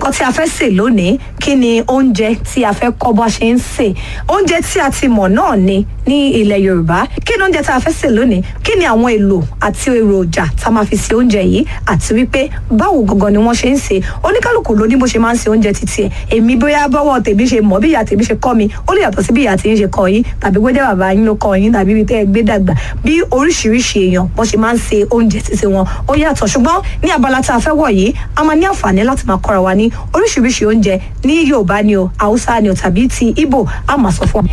nǹkan tí a fẹ́ sè lónìí kí ni oúnjẹ tí a fẹ́ kọ́ bá ṣe ń sè oúnjẹ tí a ti mọ̀ náà ni ní ilẹ̀ yorùbá kí ni oúnjẹ tí a fẹ́ sè lónìí kí ni àwọn èlò àti èròjà tá a máa fi sè oúnjẹ yìí àti wípé báwo gangan ni wọ́n ṣe ń sè oníkálùkù ló ní bó ṣe máa ń sè oúnjẹ títí ẹ̀ èmi bóyá bọ́wọ́ tèmi ṣe mọ̀ bí ìyá tèmi ṣe kọ́ mi ó lè yàtọ̀ sí bí ìyá tèmi ṣe kọ́ yín tàbí pé jẹ́ bàbá yín ló kọ́ yín tàbí ibi tẹ́ ẹ gbé dàgbà bí oríṣiríṣi èèyàn bó ṣe máa ń sè oúnjẹ títí wọn ó yàtọ̀ ṣùgbọ́n ní abala tá a fẹ́ wọ̀ yìí a máa ní àǹfààní láti máa kọ́ra wa ní oríṣiríṣi oúnjẹ ní yorùbá ni o haúsá ni o tàbí ti ìgbò a máa sọ fún wa